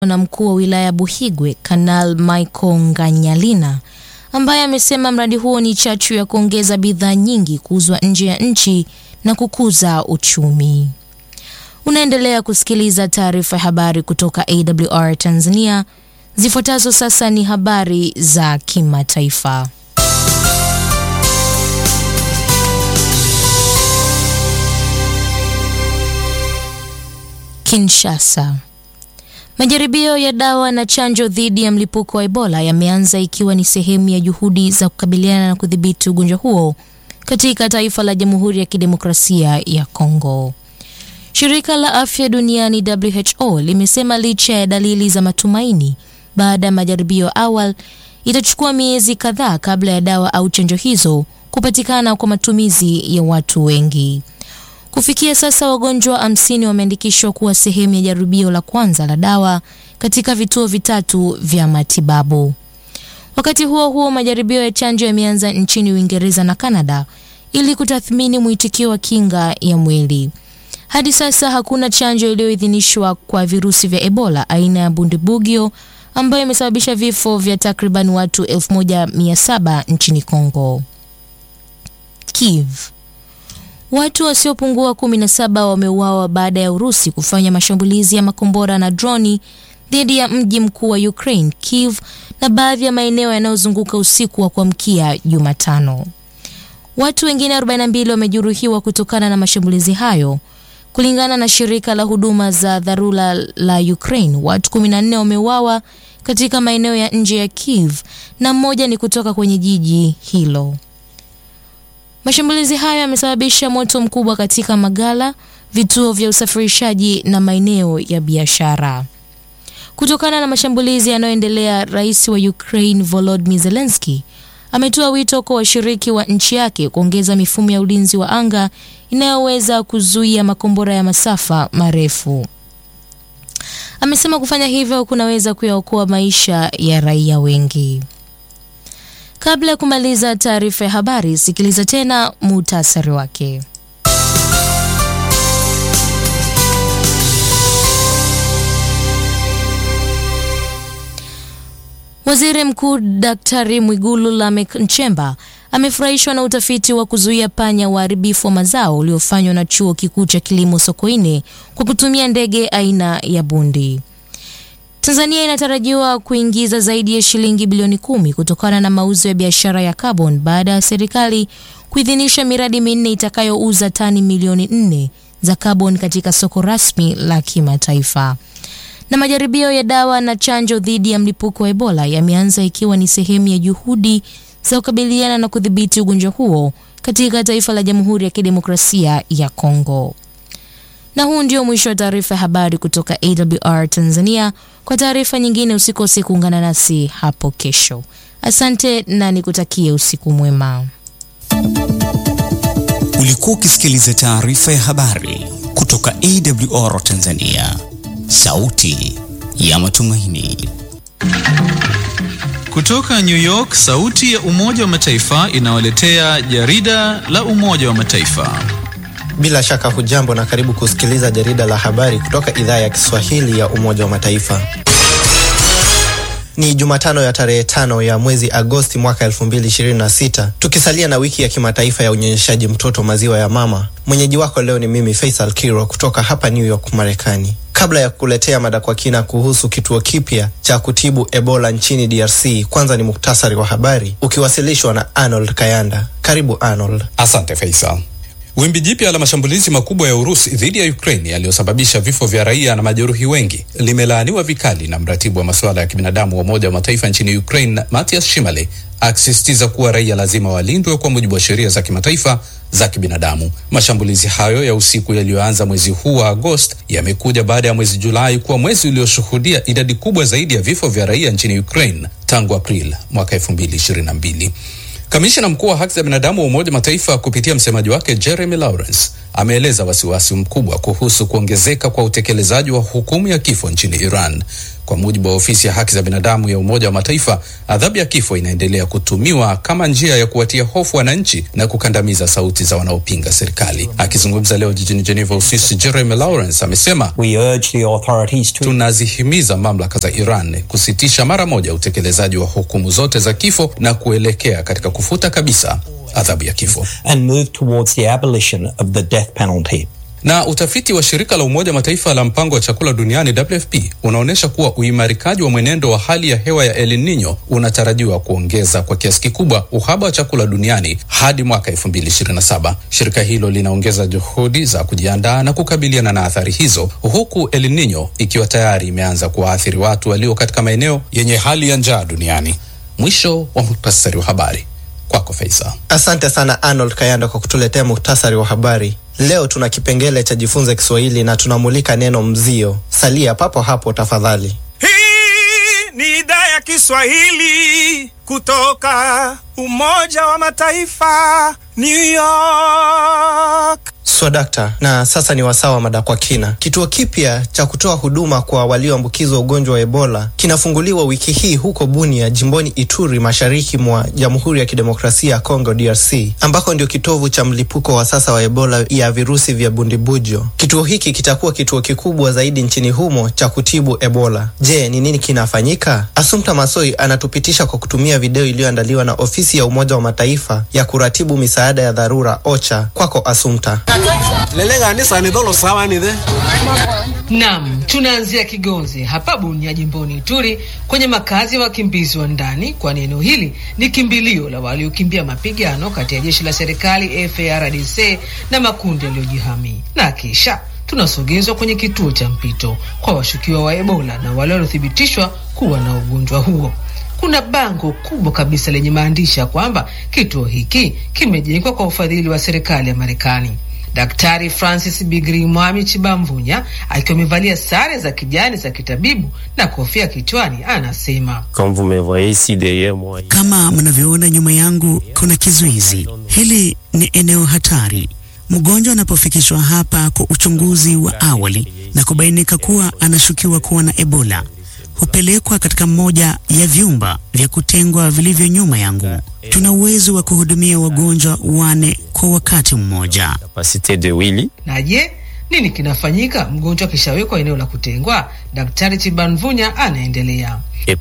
na mkuu wa wilaya Buhigwe Kanal Michael Nganyalina ambaye amesema mradi huo ni chachu ya kuongeza bidhaa nyingi kuuzwa nje ya nchi na kukuza uchumi. Unaendelea kusikiliza taarifa ya habari kutoka AWR Tanzania. Zifuatazo sasa ni habari za kimataifa. Kinshasa. Majaribio ya dawa na chanjo dhidi ya mlipuko wa Ebola yameanza ikiwa ni sehemu ya juhudi za kukabiliana na kudhibiti ugonjwa huo katika taifa la Jamhuri ya Kidemokrasia ya Kongo. Shirika la Afya Duniani WHO limesema licha ya dalili za matumaini baada ya majaribio awali, itachukua miezi kadhaa kabla ya dawa au chanjo hizo kupatikana kwa matumizi ya watu wengi. Kufikia sasa wagonjwa hamsini wameandikishwa kuwa sehemu ya jaribio la kwanza la dawa katika vituo vitatu vya matibabu. Wakati huo huo, majaribio ya chanjo yameanza nchini Uingereza na Kanada ili kutathmini mwitikio wa kinga ya mwili. Hadi sasa hakuna chanjo iliyoidhinishwa kwa virusi vya Ebola aina ya Bundibugyo ambayo imesababisha vifo vya takriban watu 1700 nchini Kongo. Kiev. Watu wasiopungua 17 wameuawa baada ya Urusi kufanya mashambulizi ya makombora na droni dhidi ya mji mkuu wa Ukraine, Kiev, na baadhi ya maeneo yanayozunguka usiku wa kuamkia Jumatano. Watu wengine 42 wamejeruhiwa kutokana na mashambulizi hayo. Kulingana na shirika la huduma za dharura la Ukraine, watu 14 wameuawa katika maeneo ya nje ya Kiev na mmoja ni kutoka kwenye jiji hilo. Mashambulizi hayo yamesababisha moto mkubwa katika magala, vituo vya usafirishaji na maeneo ya biashara. Kutokana na mashambulizi yanayoendelea, rais wa Ukraine Volodymyr Zelensky ametoa wito kwa washiriki wa nchi yake kuongeza mifumo ya ulinzi wa anga inayoweza kuzuia makombora ya masafa marefu. Amesema kufanya hivyo kunaweza kuyaokoa maisha ya raia wengi. Kabla ya kumaliza taarifa ya habari, sikiliza tena muhtasari wake. Waziri Mkuu Daktari Mwigulu Lameck Nchemba amefurahishwa na utafiti wa kuzuia panya waharibifu wa mazao uliofanywa na Chuo Kikuu cha Kilimo Sokoine kwa kutumia ndege aina ya bundi. Tanzania inatarajiwa kuingiza zaidi ya shilingi bilioni kumi kutokana na mauzo ya biashara ya carbon baada ya serikali kuidhinisha miradi minne itakayouza tani milioni nne za carbon katika soko rasmi la kimataifa. Na majaribio ya dawa na chanjo dhidi ya mlipuko wa Ebola yameanza ikiwa ni sehemu ya juhudi za kukabiliana na kudhibiti ugonjwa huo katika taifa la Jamhuri ya Kidemokrasia ya Kongo. Na huu ndio mwisho wa taarifa ya habari kutoka AWR Tanzania. Kwa taarifa nyingine usikose kuungana nasi hapo kesho. Asante na nikutakie usiku mwema. Ulikuwa ukisikiliza taarifa ya habari kutoka AWR Tanzania, sauti ya matumaini. Kutoka New York, sauti ya Umoja wa Mataifa inawaletea jarida la Umoja wa Mataifa. Bila shaka hujambo na karibu kusikiliza jarida la habari kutoka idhaa ya Kiswahili ya Umoja wa Mataifa. Ni Jumatano ya tarehe tano ya mwezi Agosti mwaka 2026, tukisalia na wiki ya kimataifa ya unyonyeshaji mtoto maziwa ya mama. Mwenyeji wako leo ni mimi Faisal Kiro kutoka hapa New York, Marekani. Kabla ya kukuletea mada kwa kina kuhusu kituo kipya cha kutibu Ebola nchini DRC, kwanza ni muktasari wa habari ukiwasilishwa na Arnold Kayanda. Karibu Arnold. Asante Faisal. Wimbi jipya la mashambulizi makubwa ya Urusi dhidi ya Ukraine yaliyosababisha vifo vya raia na majeruhi wengi limelaaniwa vikali na mratibu wa masuala ya kibinadamu wa Umoja wa Mataifa nchini Ukraine, Matias Shimale, akisisitiza kuwa raia lazima walindwe kwa mujibu wa sheria za kimataifa za kibinadamu. Mashambulizi hayo ya usiku yaliyoanza mwezi huu wa Agosti yamekuja baada ya mwezi Julai kuwa mwezi ulioshuhudia idadi kubwa zaidi ya vifo vya raia nchini Ukraine tangu Aprili mwaka 2022. Kamishina mkuu wa haki za binadamu wa Umoja Mataifa kupitia msemaji wake Jeremy Lawrence ameeleza wasiwasi mkubwa kuhusu kuongezeka kwa utekelezaji wa hukumu ya kifo nchini Iran. Kwa mujibu wa ofisi ya haki za binadamu ya Umoja wa Mataifa, adhabu ya kifo inaendelea kutumiwa kama njia ya kuwatia hofu wananchi na kukandamiza sauti za wanaopinga serikali. Akizungumza leo jijini Geneva, Uswisi, Jeremy Lawrence amesema We urge the authorities to tunazihimiza mamlaka za Iran kusitisha mara moja utekelezaji wa hukumu zote za kifo na kuelekea katika kufuta kabisa adhabu ya kifo. and move towards the abolition of the death penalty. Na utafiti wa shirika la Umoja Mataifa la mpango wa chakula duniani WFP unaonyesha kuwa uimarikaji wa mwenendo wa hali ya hewa ya El Nino unatarajiwa kuongeza kwa kiasi kikubwa uhaba wa chakula duniani hadi mwaka 2027. Shirika hilo linaongeza juhudi za kujiandaa na kukabiliana na athari hizo, huku El Nino ikiwa tayari imeanza kuwaathiri watu walio katika maeneo yenye hali ya njaa duniani. Mwisho wa muhtasari wa habari. Kwako Faisa. Asante sana Arnold Kayanda kwa kutuletea muktasari wa habari. Leo tuna kipengele cha jifunze Kiswahili na tunamulika neno mzio. Salia papo hapo tafadhali. Hii ni idhaa ya Kiswahili kutoka Umoja wa Mataifa, New York. Swadakta, na sasa ni wasaa wa mada kwa kina. Kituo kipya cha kutoa huduma kwa walioambukizwa ugonjwa wa Ebola kinafunguliwa wiki hii huko Bunia, jimboni Ituri, mashariki mwa Jamhuri ya Kidemokrasia ya Kongo, DRC, ambako ndio kitovu cha mlipuko wa sasa wa Ebola ya virusi vya bundibujo. Kituo hiki kitakuwa kituo kikubwa zaidi nchini humo cha kutibu Ebola. Je, ni nini kinafanyika? Assumpta Masoi anatupitisha kwa kutumia video iliyoandaliwa na ofisi ya Umoja wa Mataifa ya kuratibu misaada ya dharura OCHA. Kwako Assumpta. Naam, tunaanzia Kigonze hapa Bunia jimboni Ituri kwenye makazi ya wakimbizi wa ndani, kwani eneo hili ni kimbilio la waliokimbia mapigano kati ya jeshi la serikali FARDC na makundi yaliyojihami. Na kisha tunasogezwa kwenye kituo cha mpito kwa washukiwa wa Ebola na wale waliothibitishwa kuwa na ugonjwa huo. Kuna bango kubwa kabisa lenye maandishi ya kwamba kituo hiki kimejengwa kwa ufadhili wa serikali ya Marekani. Daktari Francis Bigri Mwami Chibamvunya akiwa amevalia sare za kijani za kitabibu na kofia kichwani anasema Kama mnavyoona nyuma yangu kuna kizuizi. Hili ni eneo hatari. Mgonjwa anapofikishwa hapa kwa uchunguzi wa awali na kubainika kuwa anashukiwa kuwa na Ebola, hupelekwa katika mmoja ya vyumba vya kutengwa vilivyo nyuma yangu. Tuna uwezo wa kuhudumia wagonjwa wane kwa wakati mmoja. na je, nini kinafanyika mgonjwa akishawekwa eneo la kutengwa? Daktari Chibanvunya anaendelea.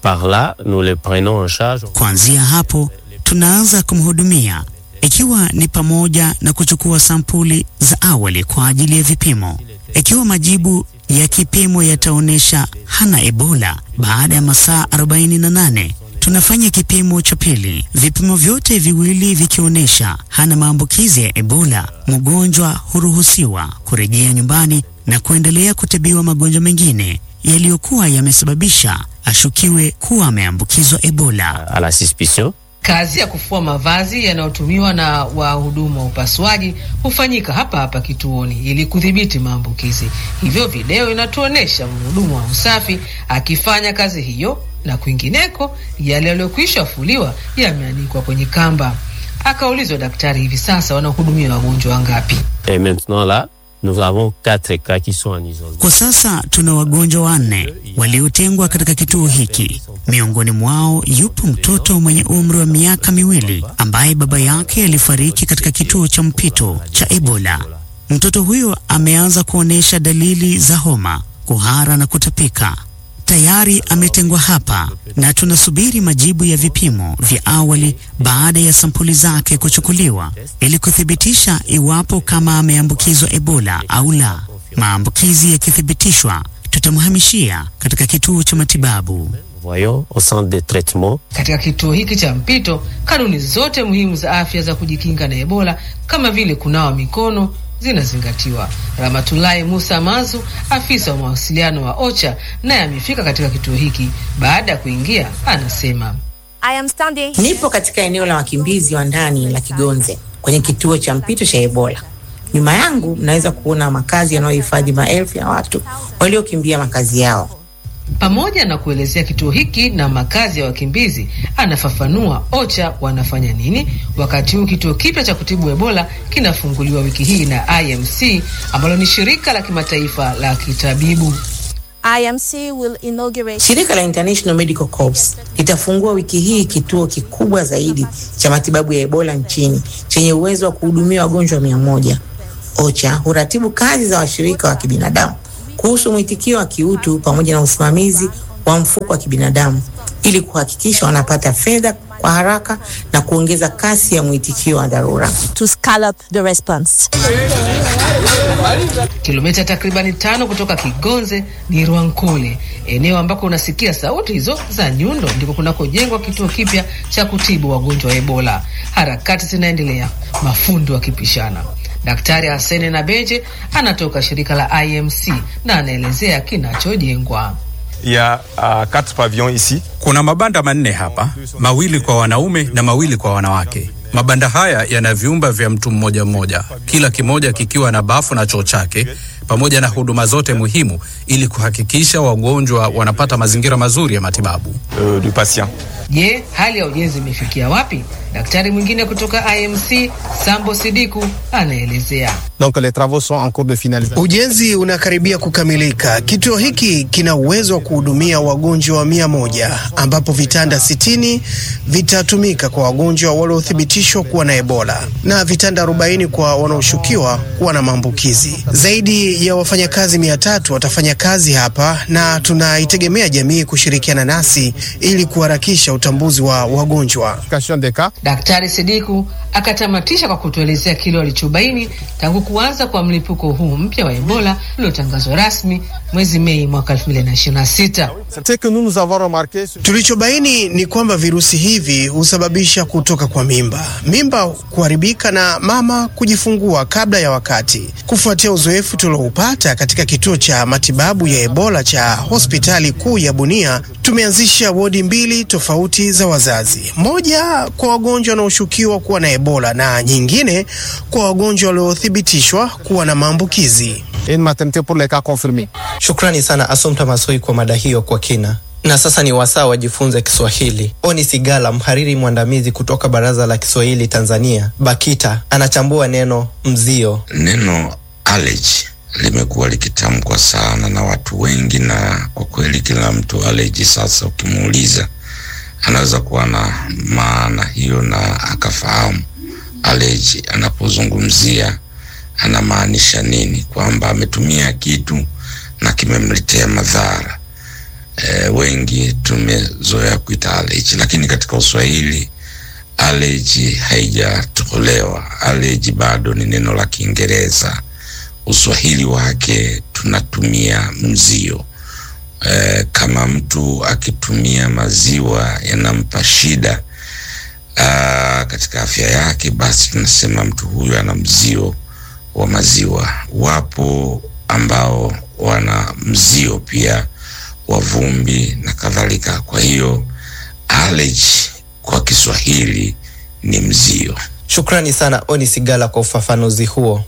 Kuanzia hapo tunaanza kumhudumia, ikiwa ni pamoja na kuchukua sampuli za awali kwa ajili ya vipimo. Ikiwa majibu ya kipimo yataonyesha hana Ebola, baada ya masaa 48 tunafanya kipimo cha pili. Vipimo vyote viwili vikionyesha hana maambukizi ya Ebola, mgonjwa huruhusiwa kurejea nyumbani na kuendelea kutibiwa magonjwa mengine yaliyokuwa yamesababisha ashukiwe kuwa ameambukizwa Ebola. Kazi ya kufua mavazi yanayotumiwa na wahudumu wa upasuaji hufanyika hapa hapa kituoni ili kudhibiti maambukizi. Hivyo video inatuonyesha mhudumu wa usafi akifanya kazi hiyo, na kwingineko yale yaliyokwisha fuliwa yameanikwa kwenye kamba. Akaulizwa daktari, hivi sasa wanahudumia wagonjwa wangapi? Kwa sasa tuna wagonjwa wanne waliotengwa katika kituo hiki. Miongoni mwao yupo mtoto mwenye umri wa miaka miwili ambaye baba yake alifariki katika kituo cha mpito cha Ebola. Mtoto huyo ameanza kuonyesha dalili za homa, kuhara na kutapika. Tayari ametengwa hapa na tunasubiri majibu ya vipimo vya awali baada ya sampuli zake kuchukuliwa ili kuthibitisha iwapo kama ameambukizwa Ebola au la. Maambukizi yakithibitishwa, tutamhamishia katika kituo cha matibabu. Katika kituo hiki cha mpito, kanuni zote muhimu za afya za kujikinga na Ebola kama vile kunawa mikono zinazingatiwa. Ramatulahi Musa Mazu, afisa wa mawasiliano wa OCHA, naye amefika katika kituo hiki. Baada ya kuingia, anasema Nipo katika eneo la wakimbizi wa ndani la Kigonze kwenye kituo cha mpito cha Ebola. Nyuma yangu mnaweza kuona makazi yanayohifadhi maelfu ya watu waliokimbia makazi yao. pamoja na kuelezea kituo hiki na makazi ya wakimbizi, anafafanua OCHA wanafanya nini wakati huu kituo kipya cha kutibu Ebola kinafunguliwa wiki hii na IMC ambalo ni shirika la kimataifa la kitabibu. IMC will inaugurate Shirika la International Medical Corps litafungua wiki hii kituo kikubwa zaidi cha matibabu ya Ebola nchini chenye uwezo wa kuhudumia wagonjwa mia moja. OCHA huratibu kazi za washirika wa kibinadamu kuhusu mwitikio wa kiutu pamoja na usimamizi wa mfuko wa kibinadamu ili kuhakikisha wanapata fedha kwa haraka na kuongeza kasi ya mwitikio wa dharura. to scale up the response. Kilomita takribani tano kutoka Kigonze ni Rwankole, eneo ambako unasikia sauti hizo za nyundo, ndiko kunakojengwa kituo kipya cha kutibu wagonjwa wa Ebola. Harakati zinaendelea, mafundi wakipishana. Daktari Hasene Nabeje anatoka shirika la IMC na anaelezea kinachojengwa. ya uh, quatre pavillons ici. Kuna mabanda manne hapa, mawili kwa wanaume na mawili kwa wanawake. Mabanda haya yana vyumba vya mtu mmoja mmoja, kila kimoja kikiwa na bafu na choo chake pamoja na huduma zote muhimu ili kuhakikisha wagonjwa wanapata mazingira mazuri ya matibabu. euh, du patient. Je, hali ya ujenzi imefikia wapi? Daktari mwingine kutoka IMC Sambo Sidiku anaelezea. Donc les travaux sont en cours de finalisation. Ujenzi unakaribia kukamilika. Kituo hiki kina uwezo wa kuhudumia wagonjwa wa mia moja ambapo vitanda sitini vitatumika kwa wagonjwa waliothibitishwa kuwa na Ebola na vitanda 40 kwa wanaoshukiwa kuwa na maambukizi. Zaidi ya wafanyakazi mia tatu watafanya kazi hapa na tunaitegemea jamii kushirikiana nasi ili kuharakisha utambuzi wa wagonjwa. Daktari Sidiku akatamatisha kwa kutuelezea kile walichobaini tangu kuanza kwa mlipuko huu mpya wa Ebola uliotangazwa rasmi mwezi Mei mwaka 2026. C'est que nous nous avons remarqué sur- Tulichobaini ni kwamba virusi hivi husababisha kutoka kwa mimba, mimba kuharibika na mama kujifungua kabla ya wakati. Kufuatia uzoefu tulioupata katika kituo cha matibabu ya Ebola cha hospitali kuu ya Bunia, tumeanzisha wodi mbili tofauti za wazazi, moja kwa wagonjwa wanaoshukiwa kuwa na Ebola na nyingine kwa wagonjwa waliothibitishwa kuwa na maambukizi. et une maternité pour les cas confirmés. Shukrani sana Assumpta Masoi kwa mada hiyo kwa kina. Na sasa ni wasaa wajifunze Kiswahili. Oni Sigala, mhariri mwandamizi kutoka Baraza la Kiswahili Tanzania, BAKITA, anachambua neno mzio. Neno allergy limekuwa likitamkwa sana na watu wengi, na kwa kweli kila mtu allergy sasa ukimuuliza anaweza kuwa na maana hiyo na akafahamu allergy anapozungumzia anamaanisha nini, kwamba ametumia kitu na kimemletea madhara. E, wengi tumezoea kuita allergy, lakini katika Uswahili allergy haijatolewa. Allergy bado ni neno la Kiingereza. Uswahili wake tunatumia mzio. E, kama mtu akitumia maziwa yanampa shida aa, katika afya yake, basi tunasema mtu huyu ana mzio wa maziwa. Wapo ambao wana mzio pia wa vumbi na kadhalika. Kwa hiyo allergy kwa Kiswahili ni mzio. Shukrani sana Oni Sigala kwa ufafanuzi huo.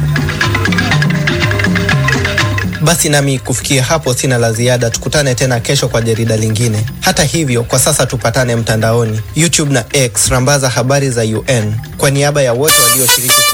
Basi nami kufikia hapo sina la ziada. Tukutane tena kesho kwa jarida lingine. Hata hivyo, kwa sasa tupatane mtandaoni, YouTube na X, rambaza habari za UN. Kwa niaba ya wote walioshiriki